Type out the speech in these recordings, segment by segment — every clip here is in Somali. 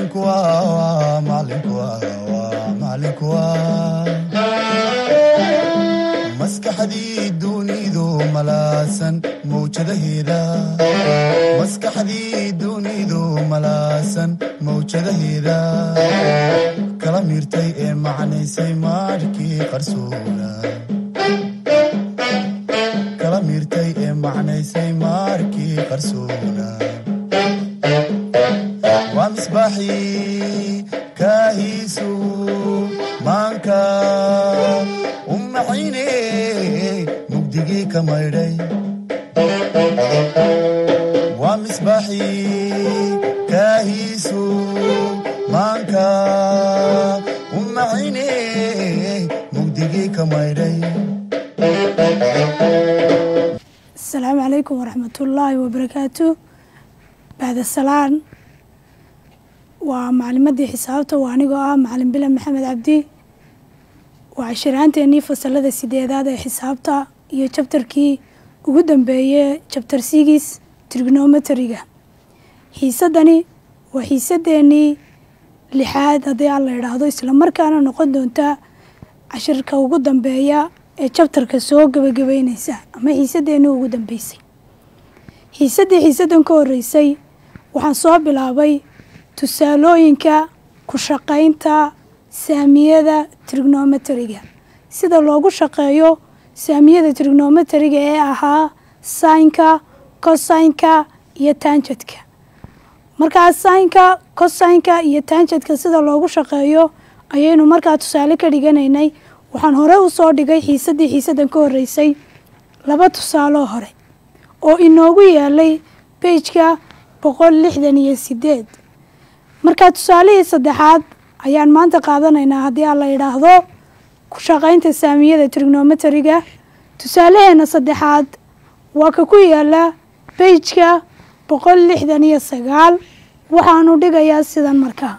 macalinku waa macalinku waa macalinku waa maskaxdii dunidu malaasan mawjadaheeda maskaxdii dunidu malaasan mawjadaheeda kala miirtay ee macnaysay maarkii qarsoona kala miirtay ee macnaysay maarkii qarsoona waa misbaaxii kaahiisu maanka u maxayne mugdigii ka maydhay waa misbaaxii kaahiisu maanka u maxayne mugdigii ka maydhay asalaamu calaykum waraxmatullaahi wabarakaatu bacda salaan waa macalimadii xisaabta waa anigoo ah macalin bilan maxamed cabdi waa cashiraanteenii fasalada sideedaad ee xisaabta iyo jabtarkii ugu dambeeyey jabtar sigis trignometeriga xiisadani waa xiisadeenii lixaad haddii aan la idhaahdo islamarkaana noqon doonta cashirka ugu dambeeya ee jabtarka soo gebagabeyneysa ama xiisadeenii ugu dambeysay xiisaddii xiisaddan ka horreysay waxaan soo bilaabay tusaalooyinka ku shaqaynta saamiyada trignometeriga sida loogu shaqeeyo saamiyada trignometeriga ee ahaa saynka cosaynka iyo taanjadka markaa saynka cosaynka iyo taanjadka sida loogu shaqeeyo ayaynu markaa tusaale ka dhiganaynay waxaan hore u soo dhigay xiisaddii xiisaddan ka horreysay laba tusaaloo hore oo inoogu yaalay beijka boqol lixdan iyo sideed markaa tusaalihii saddexaad ayaan maanta qaadanaynaa haddii aan la yidhaahdo ku shaqaynta saamiyada trignometeriga tusaalaheena saddexaad waa ka ku yaala beijka boqol lixdan iyo sagaal waxaanu dhigayaa sidan markaa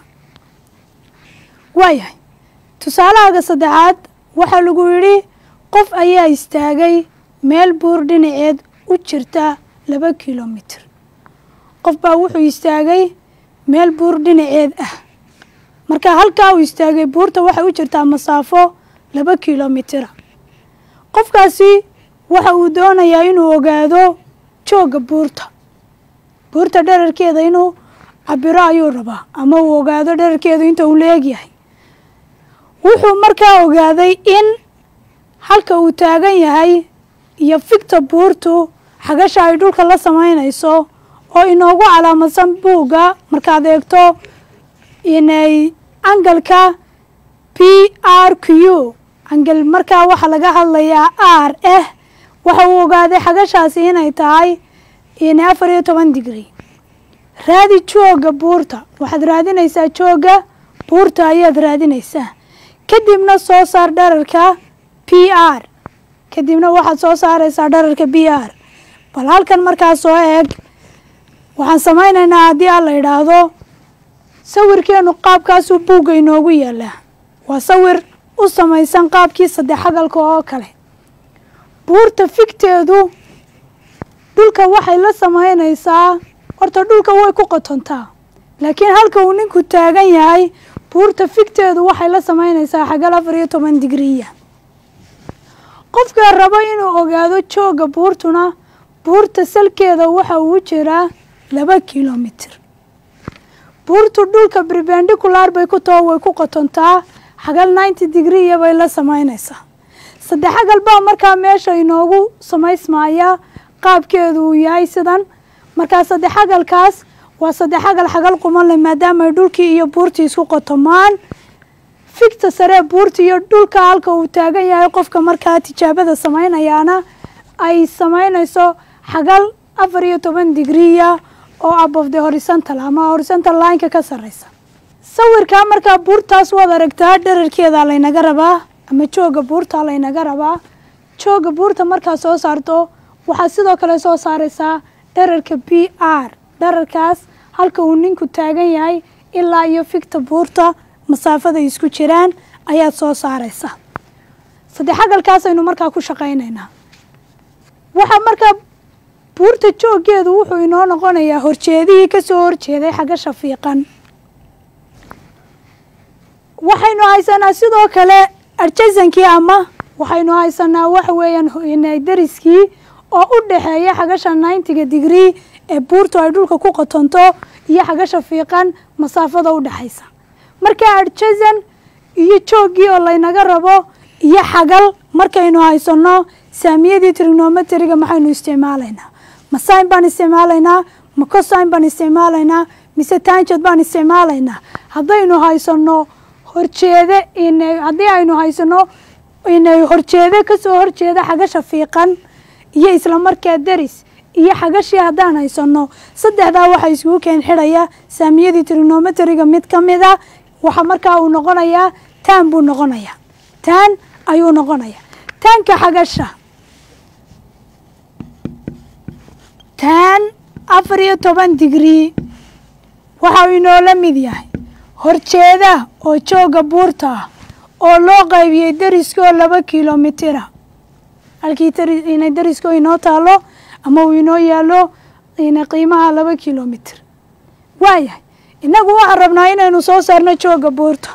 waayahay tusaalahaaga saddexaad waxaa lagu yidhi qof ayaa istaagay meel buur dhinaceed u jirta laba kilomitir qof baa wuxuu istaagay meel buur dhinaceed ah marka halkaa uu istaagay buurta waxay u jirtaa masaafo laba kilomitira qofkaasi waxa uu doonayaa inuu ogaado joogga buurta buurta dherarkeeda inuu cabiro ayuu rabaa ama uu ogaado dherarkeedu inta uu leegyahay wuxuu markaa ogaaday in halka uu taagan yahay iyo figta buurtu xagasha ay dhulka la samaynayso oo inoogu calaamadsan buugga markaad eegto inay angalka p r q angal markaa waxaa laga hadlayaa r ah waxa uu ogaaday xagashaasi inay tahay in afar iyo toban digri raadi joogga buurta waxaad raadinaysaa joogga buurta ayaad raadinaysaa kadibna soo saar dherarka p r kadibna waxaad soo saaraysaa dherarka b r bal halkan markaa soo eeg waxaan samaynaynaa haddii aan la idhaahdo sawirkeenu qaabkaasuu buugga inoogu yaalaa waa sawir u samaysan qaabkii saddex xagalka oo kale buurta figteedu dhulka waxay la samaynaysaa horta dhulka way ku qotontaa laakiin halka uu ninku taagan yahay buurta figteedu waxay la samaynaysaa xagal afar iyo toban digriya qofka rabo inuu ogaado joogga buurtuna buurta salkeeda waxa uu jiraa laba kilomitir buurtu dhulka perpendicular bay ku taho way ku qotontaa xagal ninety digriya bay la samaynaysaa saddex xagal baa markaa meesha inoogu samaysmaya qaabkeedu uu yahay sidan markaa saddex xagalkaas waa saddex xagal xagal quman leh maadaama ay dhulkii iyo buurtii isku qotomaan figta saree buurta iyo dhulka halka uu taagan yahay qofka markaa tijaabada samaynayaana ay samaynayso xagal afar iyo toban digriya oo above the horizontal ama horizontal lineka ka sareysa sawirkaa markaa buurtaas waad aragtaa dherarkeeda laynaga rabaa ama jooga buurta laynaga rabaa jooga buurta markaa soo saarto waxaad sidoo kale soo saaraysaa dherarka b r dherarkaas halka uu ninku taagan yahay ilaa iyo figta buurta masaafada isku jiraan ayaad soo saaraysaa saddex xagalkaasaynu markaa ku shaqaynaynaa waxaa markaa buurta jooggeedu wuxuu inoo noqonayaa horjeedihii ka soo horjeeday xagasha fiiqan waxaynu haysanaa sidoo kale adjasankii ama waxaynu haysanaa waxa weeyaan dariskii oo u dhexeeya xagasha ninetiga digree ee buurtu ay dhulka ku qotonto iyo xagasha fiiqan masaafada u dhexaysa marka adjasan iyo jooggii oo laynaga rabo iyo xagal markaynu haysano saamiyadii trignometriga maxaynu isticmaalaynaa ma sign baan isticmaalaynaa ma cosign baan isticmaalaynaa mise tangent baan isticmaalaynaa haddaynu haysano horjeede haddii aynu haysano horjeede kasoo horjeeda xagasha fiiqan iyo islamarkaa deris iyo xagashii haddaan haysano saddexdaa waxaa iskugu keen xidhaya saamiyadii trignometriga mid ka mid a waxa markaa uu noqonayaa taan buu noqonayaa taan ayuu noqonayaa taanka xagasha taan afar iyo toban digree waxa uu inoola mid yahay horjeeda oo jooga buurta ah oo loo qaybiyey deriskoo laba kilomitira halkii inay deriskoo inoo taalo ama uu inoo yaalo qiimaha laba kilomitr waayahay innagu waxaan rabnaa inaynu soo saarno jooga buurta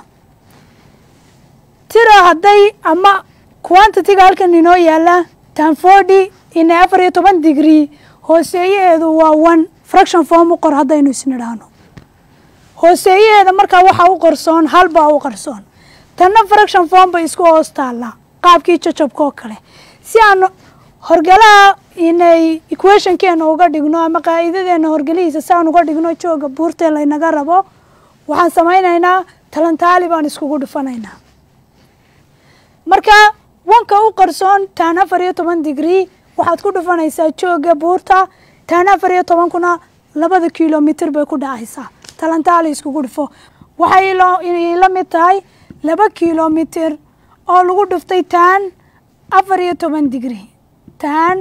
tira hadday ama quantitiga halkan inoo yaala tanfordy inay afar iyo toban digree hooseeyaheedu waa one fraction form u qor haddaynu isnidhaahno hooseeyaheeda markaa waxaa u qarsoon halbaa u qarsoon tanna fraction form bay isku hoos taallaa qaabkii jajabka oo kale si aan horgalaha inay equationkeena uga dhigno ama qaa'idadeena horgelihiisa si aan uga dhigno jooga buurtee laynaga rabo waxaan samaynaynaa talantaali baan iskugu dhufanaynaa marka wanka u qarsoon taan afar iyo toban digree waxaad ku dhufanaysaa jooga buurta taan afar iyo tobankuna labada kilomitr bay ku dhacaysaa talantaali iskugu dhufo waxay la mid tahay laba kilomitr oo lagu dhuftay taan afar iyo toban digree taan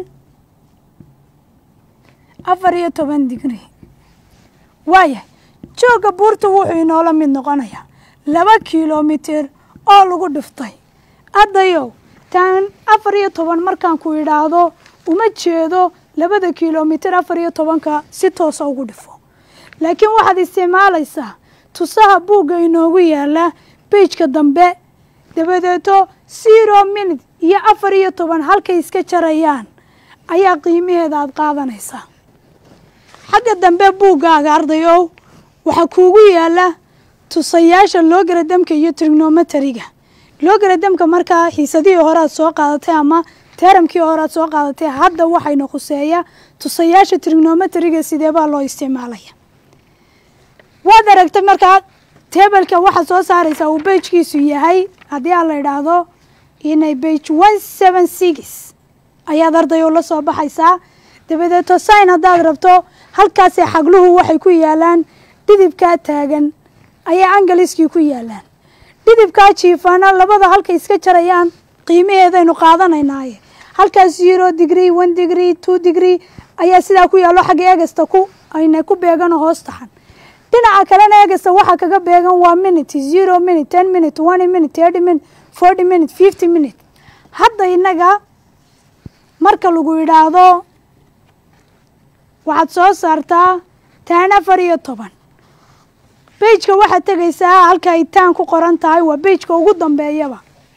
afar iyo toban digree waayahay jooga buurta wuxuu inoola mid noqonayaa laba kilomitr oo lagu dhuftay haddayow taan afar iyo toban markaan ku idhaahdo uma jeedo labada kilomitr afar iyo tobanka si toosa ugu dhifo laakiin waxaad isticmaalaysaa tusaha buugga inoogu yaala beijka dambe dabadeeto zero minute iyo afar iyo toban halkay iska jarayaan ayaa qiimaheeda aada qaadanaysaa xagga dambe buuggaaga ardayow waxaa kuugu yaala tusayaasha loogaradamka iyo trignometeriga loogaradamka markaa xiisadihii hore aad soo qaadatay ama teramkii hore aad soo qaadatay hadda waxayna khuseeya tusayaasha trignometeriga sideebaa loo isticmaalaya waad aragtay markaa tebelka waxaad soo saaraysaa uu beijkiisu yahay haddii aan la idhaahdo inay beij one seven six ayaad ardayo la soo baxaysaa dabadeeto sign haddaad rabto halkaasee xagluhu waxay ku yaalaan dhidibkaa taagan ayay angaliskii ku yaalaan dhidibkaa jiifana labada halkay iska jarayaan qiimaheedaynu qaadanaynaaye halkaas zero degree one degree two degree ayaa sidaa ku yaallo xagga egasta ku ayna ku beeganoo hoos taxan dhinaca kalena egasta waxaa kaga beegan waa minute zero minute ten minute twenty minute thirty minute forty minute fifty minute hadda innaga marka lagu idhaahdo waxaad soo saartaa taan afar iyo toban beijka waxaad tegaysaa halka ay taan ku qoran tahay waa beijka ugu dambeeyaba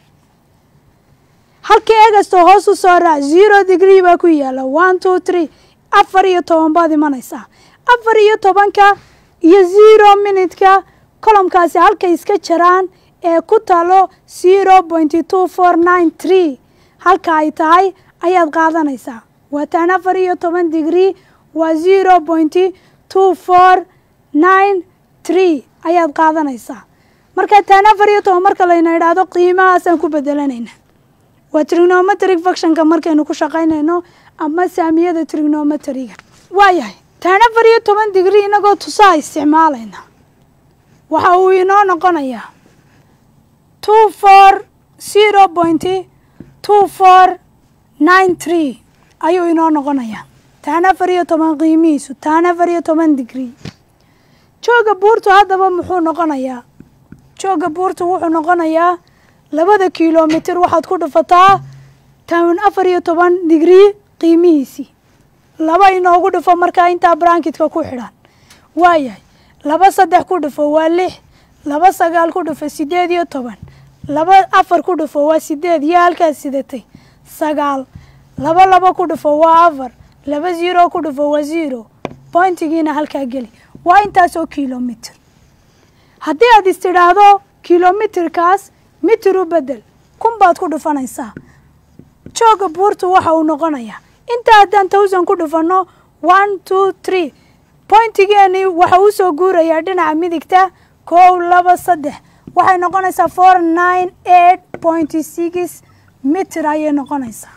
halkii egasta hoos u soo raac zero degree baa ku yaala one two three afar iyo toban baad imanaysaa afar iyo tobanka iyo zero minutka colomkaasi halkay iska jaraan ee ku talo zero pointy two four nine tree halka ay tahay ayaad qaadanaysaa waa taan afar iyo toban degree waa zero pointy two four nine tree ayaad qaadanaysaa marka taan afar iyo toban marka layna idhaahdo qiimahaasaan ku bedelanayna waa trignometric fuctionka markaynu ku shaqaynayno ama saamiyada trignometriga waayahay taan afar iyo toban digrie inagoo tusaha isticmaalayna waxa uu inoo noqonayaa two four zero pointy two four nine tree ayuu inoo noqonayaa taan afar iyo toban qiimihiisu taan afar iyo toban digrie jooga buurtu haddaba muxuu noqonayaa jooga buurtu wuxuu noqonayaa labada kilomitr waxaad ku dhufataa taan afar iyo toban digrie qiimihiisii laba inoogu dhufo markaa intaa brankitka ku xidhan waayahay laba saddex ku dhufo waa lix laba sagaal ku dhufo siddeed iyo toban laba afar ku dhufo waa siddeed iyo halkaas sidatay sagaal laba laba ku dhufo waa afar laba zero ku dhufo waa zero bointigiina halkaa geli waa intaasoo kilomitr haddii aad is tidhaahdo kilomitirkaas mitir u bedel kun baad ku dhufanaysaa jooga buurtu waxa uu noqonayaa inta haddaan towsan ku dhufanno one two three bointigeeni waxa uu soo guurayaa dhinaca midigta kow laba saddex waxay noqonaysaa four nine eight point six mitir ayay noqonaysaa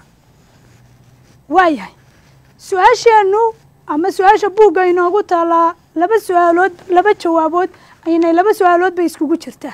waayahay su-aasheennu ama su-aasha buugga inoogu taalaa laba su-aalood laba jawaabood aynay laba su-aalood bay iskugu jirtaa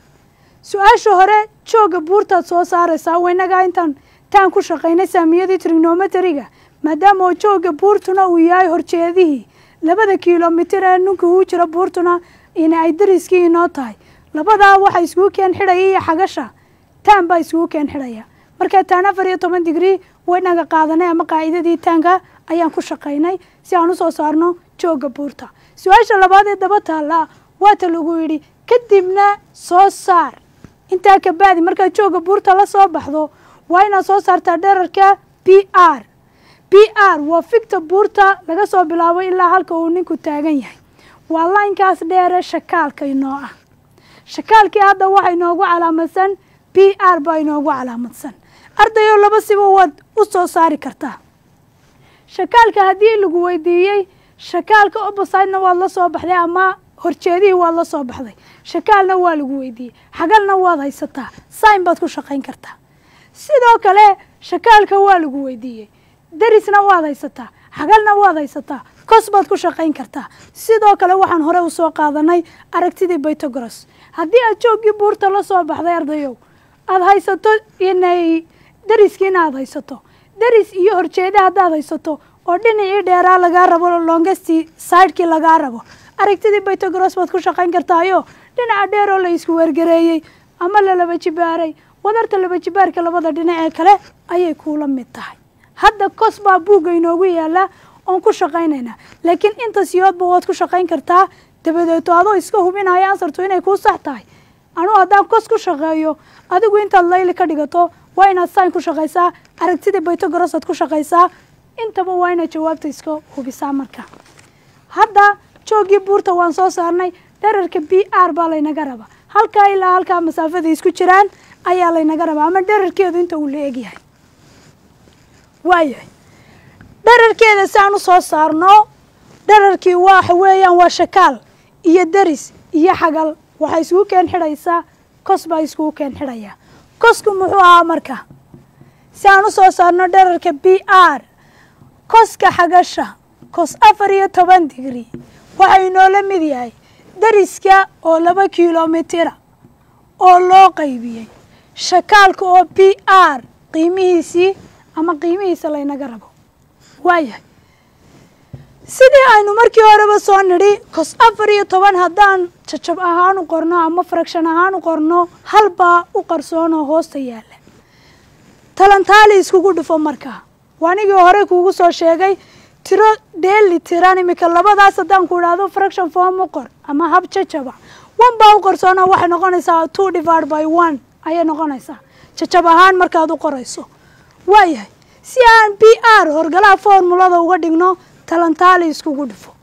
su-aasha hore jooga buurtaad soo saaraysaa waynagaa intaan taan ku shaqaynay saamiyadii trignometeriga maadaama oo jooga buurtuna uu yahay horjeedihii labada kilomitir ee ninka uu jiro buurtuna ina ay dariskii inoo tahay labadaa waxa iskugu keen xidhaya iyo xagasha taan baa iskugu keen xidhaya markaa taan afar iyo toban digrii waynaga qaadanay ama qaacidadii taanka ayaan ku shaqaynay si aan usoo saarno jooga buurta su-aasha labaad ee daba taalla waata lagu yidhi kadibna soo saar intaa kabacdi markaad jooga buurta la soo baxdo waa inaad soo saartaa dherarka b r b r waa figta buurta laga soo bilaabo ilaa halka uu ninku taagan yahay waa laynkaas dheere shakaalka inoo ah shakaalkii hadda waxa inoogu calaamadsan b r baa inoogu calaamadsan ardayo laba siba waad u soo saari kartaa shakaalka haddii lagu weydiiyey shakaalka obosidena waad la soo baxday ama horjeedihii waad la soo baxday shakaalna waa lagu weydiiyey xagalna waad haysataa sign baad ku shaqayn kartaa sidoo kale shakaalka waa lagu weydiiyey darisna waad haysataa xagalna waad haysataa kos baad ku shaqayn kartaa sidoo kale waxaan hore usoo qaadanay aragtidii bytogoros haddii aad jooggii buurta la soo baxday ardayow aada haysato inay dariskiina aada haysato daris iyo horjeede haddaad haysato oo dhinacii dheeraa lagaa rabo longesti sidekii lagaa rabo aragtidii bytogoros baad ku shaqayn kartaayo dhinaca dheer oo la isku weergareeyey ama la laba jibaaray wadarta laba jibaarka labada dhinac ee kale ayay kuula mid tahay hadda kos baa buugga inoogu yaala oon ku shaqaynaynaa laakiin inta siyoodba waad ku shaqayn kartaa dabadeeto adoo iska hubinaya ansartu inay kuu sax tahay anuu haddaan kos ku shaqeeyo adigu intaad layli ka dhigato waa inaad sign ku shaqaysaa aragtida bytogoros aad ku shaqaysaa intaba waa inaad jawaabta iska hubisaa marka hadda jooggii buurta waan soo saarnay dherarka b r baa laynaga rabaa halkaa ilaa halkaa masaafada isku jiraan ayaa laynaga rabaa ama dherarkeedu inta uu la egyahay waayahay dherarkeeda si aan u soo saarno dherarkii waxa weeyaan waa shakaal iyo deris iyo xagal waxaa iskugu keen xidhaysaa kos baa iskugu keen xidhaya kosku muxuu ahaa marka si aan u soo saarno dherarka b r koska xagasha kos afar iyo toban digri waxaa inoola mid yahay deriska oo laba kilomitira oo loo qaybiyey shakaalka oo b r qiimihiisii ama qiimihiisa laynaga rabo waayahay sidii aynu markii horeba soo nidhi kos afar iyo toban haddaan jajab ahaan u qorno ama fraction ahaan u qorno halbaa u qarsoonoo hoosta yaalla talantaali iskugu dhufo markaa waanigii hore kuugu soo sheegay tiro dheeli tiran imika labadaas haddaan ku idhaahdo fraction form u qor ama hab jajaba one baa u qarsoonoo waxay noqonaysaa two divide by one ayay noqonaysaa jajab ahaan markaad u qorayso waayahay si aan b r horgalaha formulada uga dhigno talantaali iskugu dhufo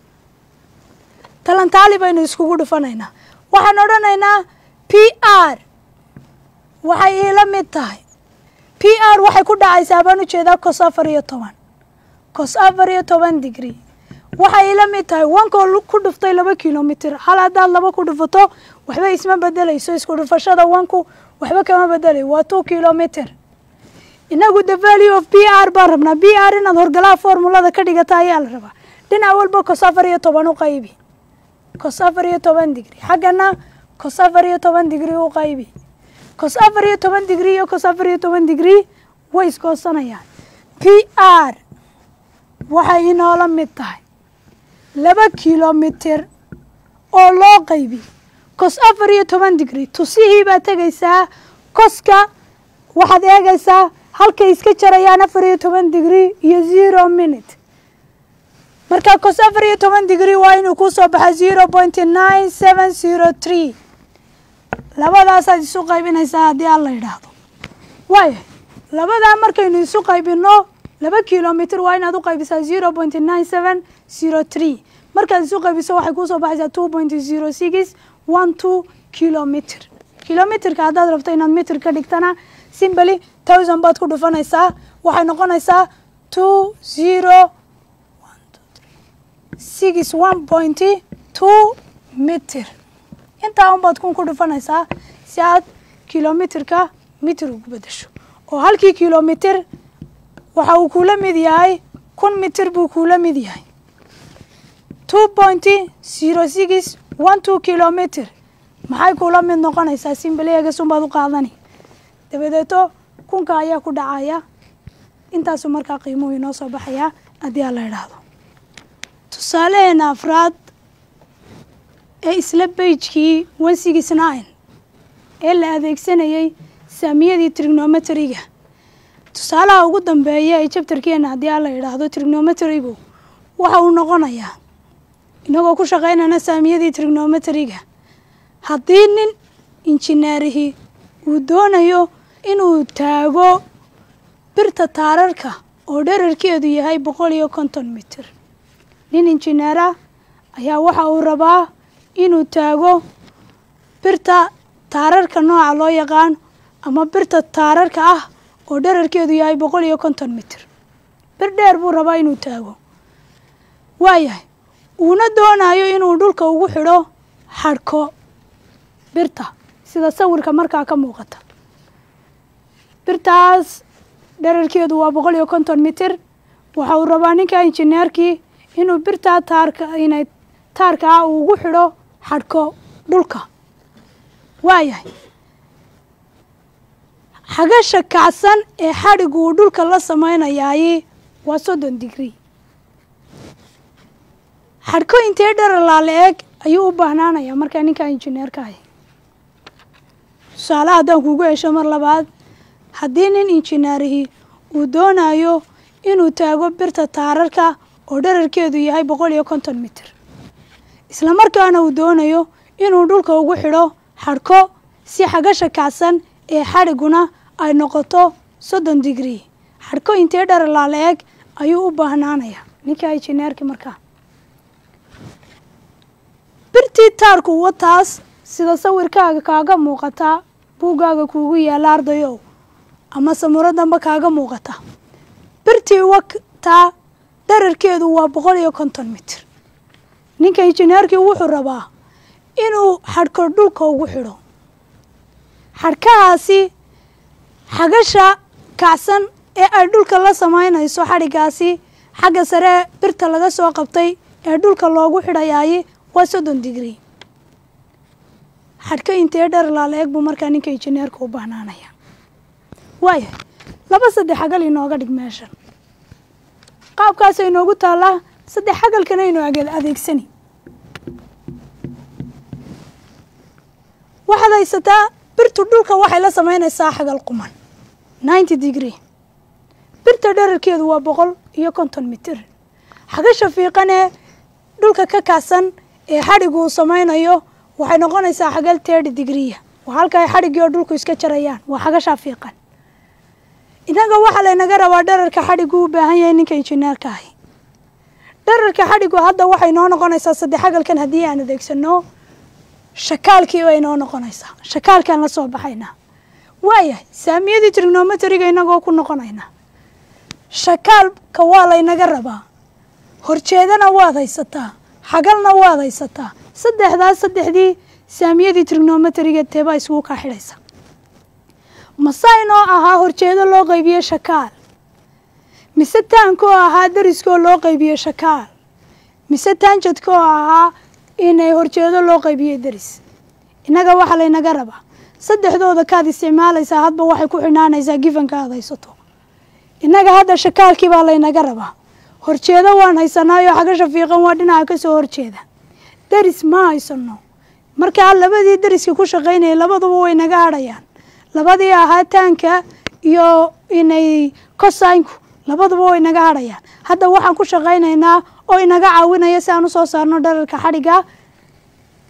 talantaali baynu iskugu dhufanaynaa waxaan odhanaynaa p r waxay iila mid tahay p r waxay ku dhacaysaa baan ujeedaa kos afar iyo toban kos afar iyo toban digri waxay iila mid tahay wankoo ku dhuftay laba kilomitr hal haddaad laba ku dhufato waxba isma bedelayso isku dhufashada wanku waxba kama bedelay waa two kilomitr inagu the value of b r baan rabnaa b r inaad horgalaha formulada ka dhigata ayaa la rabaa dhinac walba kos afar iyo toban u qaybi kos afar iyo toban digri xaggana kos afar iyo toban digri u qaybi kos afar iyo toban digri iyo kos afar iyo toban digri way iskoosanayaan p r waxay inoola mid tahay laba kilomitr oo loo qaybi kos afar iyo toban digri tusihii baad tegaysaa koska waxaad eegaysaa halkay iska jarayaan afar iyo toban digri iyo zero minute marka kos afar iyo toban digri waa inuu ku soo baxa zero point nine seven zero three labadaasaad isu qaybinaysaa haddii aan la yidhaahdo waaya labadaa markaynu isu qaybino laba kilomitr waa inaad u qaybisaa zero point nine seven zero three markaad isu qaybiso waxay kuusoo baxaysaa two point zero six one two kilomitr kilomitrka haddaad rabto inaad mitr ka dhigtana simbly thousand baad ku dhufanaysaa waxay noqonaysaa two zero six one point two mitr intaa unbaad kun ku dhufanaysaa si aad kilomitrka mitr ugu bedesho oo halkii kilomitr waxa uu kuula mid yahay kun mitr buu kuula mid yahay two point zero six one two kilomitr maxay kuula mid noqonaysaa simbaleegasun baad u qaadani dabadeeto kunka ayaa ku dhacaya intaasu markaa qiimuhu inoo soo baxayaa haddii aan la idhaahdo tusaalaheena afraad ee isla beijkii one six nine ee la adeegsanayey saamiyadii trignometriga tusaalaha ugu dambeeya ee jabtarkeena haddii aan la idhaahdo trignometrigu waxa uu noqonayaa inagoo ku shaqaynana saamiyadii trignometriga haddii nin injineerihii uu doonayo inuu taago birta taararka oo dherarkeedu yahay boqol iyo konton mitir nin injineera ayaa waxa uu rabaa inuu taago birta taararka nooca loo yaqaan ama birta taararka ah oo dherarkeedu yahay boqol iyo konton mitir bir dheer buu rabaa inuu taago waayahay uuna doonayo inuu dhulka ugu xidho xadhko birta sida sawirka markaa ka muuqata birtaas dherarkeedu waa boqol iyo konton mitir waxa uu rabaa ninka injineerkii inuu birtaa taarka inay taarka ah uu ugu xidho xadhko dhulka waayahay xagasha kacsan ee xadhigu uu dhulka la samaynayaay waa soddon digrii xadhko intee dheralaa la eg ayuu u baahnaanayaa markaa ninkaa injineerka ahi tusaale haddaan kuugu hesho mar labaad haddii nin injineerihii uu doonayo inuu taago birta taararka oo dherarkeedu yahay boqol iyo konton mitir isla markaana uu doonayo inuu dhulka ugu xidho xadhko si xagasha kacsan ee xadhiguna ay noqoto soddon digrii xadhko intee dheralaa la eg ayuu u baahnaanayaa ninkaa injineerkii markaa birtii taarku wataas sida sawirkaaga kaaga muuqata buuggaaga kuugu yaalla ardayow ama samuro damba kaaga muuqata birtii wataa dherarkeedu waa boqol iyo konton mitir ninka injineerkii wuxuu rabaa inuu xadhko dhulka ugu xidho xadhkahaasi xagasha kacsan ee ay dhulka la samaynayso xadhigaasi xagga sare birta laga soo qabtay ee dhulka loogu xidhayaay waa soddon digrii xadhko intee dheralaa la eg buu markaa ninka injineerka u bahnaanaya waayahay laba saddex xagal inooga dhig meeshan qaabkaasa inoogu taallaa saddex xagalkana aynu adeegsani waxaad haysataa birtu dhulka waxay la samaynaysaa xagal quman ninety degree birta dherarkeedu waa boqol iyo konton mitir xagasha fiiqanee dhulka ka kacsan ee xadhigu uu samaynayo waxay noqonaysaa xagal terty degreeya waa halka ay xadhigii oo dhulku iska jarayaan waa xagashaa fiiqan innaga waxaa laynaga rabaa dherarka xadhigu u baahan yahay ninka injineerka ahi dherarka xadhigu hadda waxay noo noqonaysaa saddex xagalkan haddii aan adeegsano shakaalkii bay noo noqonaysaa shakaalkaan la soo baxaynaa waayahay saamiyadii trignometriga inagoo ku noqonaynaa shakaalka waa laynaga rabaa horjeedana waad haysataa xagalna waad haysataa saddexdaas saddexdii saamiyadii trignometriga teebaa iskugu kaa xidhaysa masaynoo ahaa horjeedo loo qaybiye shakaal mise taankoo ahaa dariskoo loo qaybiye shakaal mise taanjadkoo ahaa inay horjeedo loo qaybiye daris innaga waxaa laynaga rabaa saddexdooda kaad isticmaalaysaa hadba waxay ku xidhnaanaysaa gifanka aad haysato innaga hadda shakaalkii baa laynaga rabaa horjeedo waan haysanaayo xagasha fiiqan waa dhinaca ka soo horjeeda daris ma haysano markaa labadii dariska ku shaqaynaya labaduba way naga hadhayaan labadii ahaa taanka iyo inay kosaynku labaduba way naga hadhayaan hadda waxaan ku shaqaynaynaa oo inaga caawinaya si aan usoo saarno dherarka xadhiga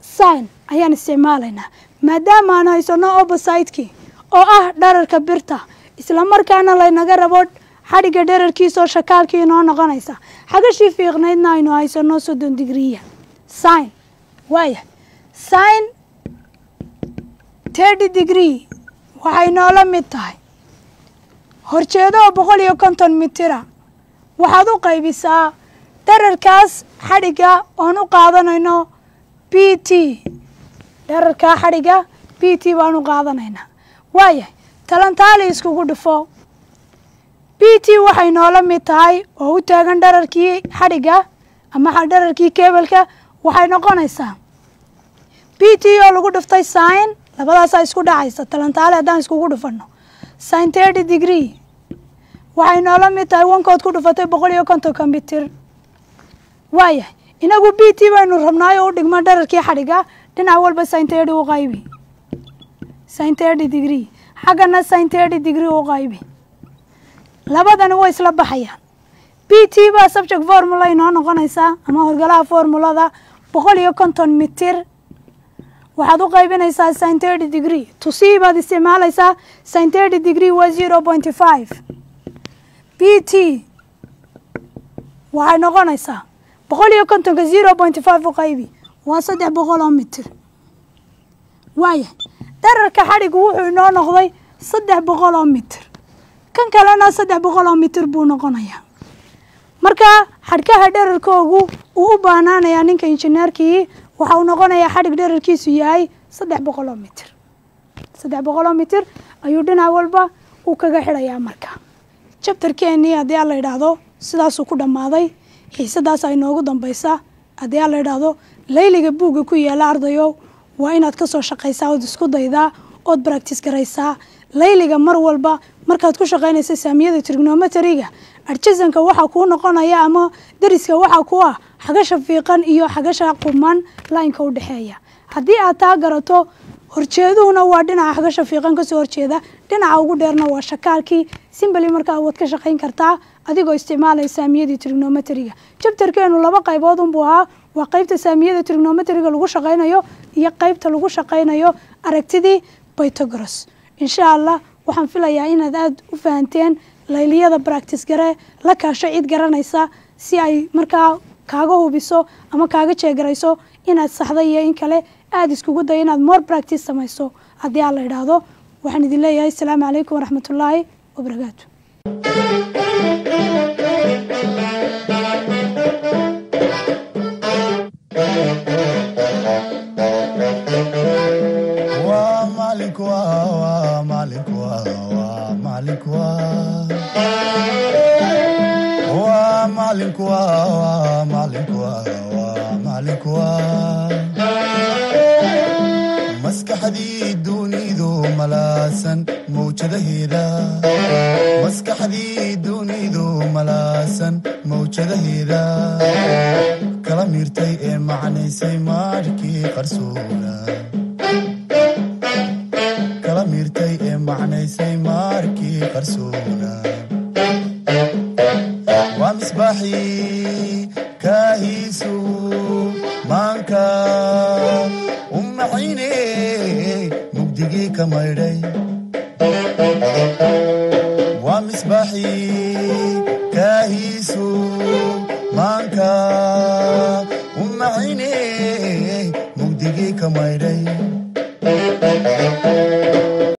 sign ayaan isticmaalaynaa maadaama aan haysano opposite-kii oo ah dherarka birta isla markaana laynaga rabo xadhigga dherarkiisaoo shakaalkii inoo noqonaysa xagashii fiiqnaydna aynu haysano soddon digriya sign waaya sign thirty degree waxay noola mid tahay horjeedo oo boqol iyo konton mitira waxaad u qaybisaa dherarkaas xadhigga oon u qaadanayno b t dherarkaa xadhigga b t baan u qaadanaynaa waayahay talantaali iskugu dhufo b t waxay noola mid tahay oo u taagan dherarkii xadhigga ama dherarkii keebelka waxay noqonaysaa b t oo lagu dhuftay sign labadaasaa isku dhacaysa talantaali haddaan iskugu dhufanno sign thirty degree waxay noola mid tahay wankood ku dhufatay boqol iyo kontonka mitir waayahay inagu b t baynu rabnaayo u dhigmo dherarkii xadhigga dhinac walba sign thirty u qaybi sign thirty degree xaggana sign thirty degree u qaybi labadani way isla baxayaan b t baa subject formula inoo noqonaysaa ama horgalaha formulada boqol iyo konton mitir waxaad u qaybinaysaa sin thirty degree tusii baad isticmaalaysaa sin thirty degree waa zero pointy five b t waxay noqonaysaa boqol iyo kontonka zero pointy five u qaybi waa saddex boqol oo mitir waayahay dherarka xadhigu wuxuu inoo noqday saddex boqol oo mitir kan kalena saddex boqol oo mitir buu noqonayaa marka xadhkaha dherarkoogu uu u baanaanayaa ninka injineerkii waxa uu noqonayaa xadhig dherarkiisu yahay saddex boqol oo mitir saddex boqol oo mitir ayuu dhinac walba uu kaga xidhayaa marka jabtarkeenii haddii aan la yidhaahdo sidaasuu ku dhammaaday xiisadaas ay noogu dambaysa haddii aan la yidhaahdo layliga buugga ku yaala ardayow waa inaad ka soo shaqaysaa ood isku daydaa ood baractis garaysaa layliga mar walba markaad ku shaqaynaysa saamiyada trignometeriga arjazanka waxaa kuu noqonaya ama dariska waxaa ku ah xagasha fiiqan iyo xagasha quman laynka u dhexeeya haddii aad taa garato horjeeduhuna waa dhinaca xagasha fiiqan kasoo horjeeda dhinaca ugu dheerna waa shakaalkii simbali markaa waad ka shaqayn kartaa adigoo isticmaalaya saamiyadii trignometeriga jabtarkeenu laba qaybood unbuu ahaa waa qeybta saamiyada trignometeriga lagu shaqaynayo iyo qeybta lagu shaqaynayo aragtidii bytogros insha allah waxaan filayaa inaad aada u fahanteen layliyada bractis gare la kaasho cid garanaysa si ay markaa kaaga hubiso ama kaaga jeegarayso inaad saxday iyo in kale aada iskugu dayo inaad more bractis samayso haddii aan la idhaahdo waxaan idin leeyahay asalaamu calaykum waraxmatullaahi wabarakaatu waa maalinku waa waa maalinku waa waa maalinku waa waa maalinku waa waa maalinku waa waa maalinku waa maskaxdii dunidu malaasan mawjadaheeda maskaxdii dunidu malaasan mawjadaheeda kala miirtay ee macnaysay maarkii qarsoona kala miirtay ee macnaysay maarkii qarsoona waa misbaaxii kaahiisu maanka u macine mugdigii ka maydhay waa misbaaxii kaahiisu maanka u macine mugdigii ka maydhay